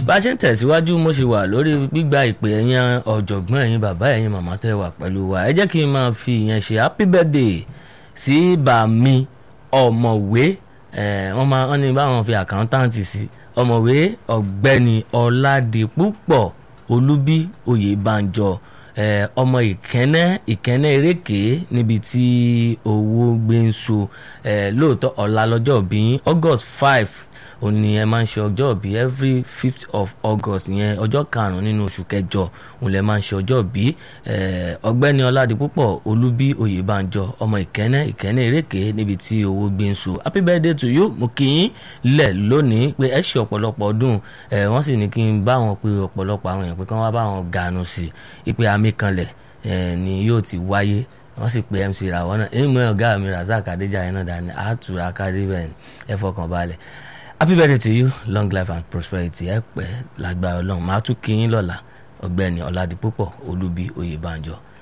bá a ṣe ń tẹ̀síwájú mo ṣe wà lórí gbígba ìpè ẹ̀yin ọ̀jọ̀gbọ́n ẹ̀yin bàbá ẹ̀yin màmá tẹ́ wà pẹ̀lú wa ẹ jẹ́ kí n máa fi ìyẹn ṣe happy birthday sí bàmí ọ̀mọ̀wé wọ́n máa wọ́n ní báwọn fi àkáńtáǹtì sí ọ̀mọ̀wé ọ̀gbẹ́ni ọ̀làdìpúpọ̀ olúbí oyèbánjọ ọmọ ìkẹ́nẹ́ ìkẹ́nẹ́ eréke níbi tí owó gbé ń so lóòótọ́ ọ̀la lọ́jọ́ bí august five òun ni ẹ máa ń ṣe ọjọ́ bí every fifth of august yẹn ọjọ́ karùn-ún nínú oṣù kẹjọ òun lẹ máa ń ṣe ọjọ́ bí ọgbẹ́ni ọládipúpọ̀ olúbí oyèbánjọ ọmọ ìkẹ́nẹ́ ìkẹ́nẹ́ eréke níbi tí owó gbé ń so happy birthday to you mo kì í lẹ̀ lónìí pé ẹ ṣe ọ̀pọ̀lọpọ̀ ọdún wọ́n sì ní kí n bá wọn pé ọ̀pọ̀lọpọ̀ àwọn èèyàn pé kí wọ́n bá wọn gànù sí i pé àmì kanlẹ̀ ni yóò ti wáyé wọ́n sì pe mc ràwọ́ náà èyí mú ọ̀gá mi razak adéjàyè náà dání àtúrà kárí bẹ́ẹ̀ ẹ fọkàn balẹ̀ happy birthday to you long life and prosperity ẹ pẹ́ lágbára ọlọ́run màá tún kí yín lọ́la ọ̀gbẹ́ni ọ̀làdìpúpọ̀ olúbi oyèbánjọ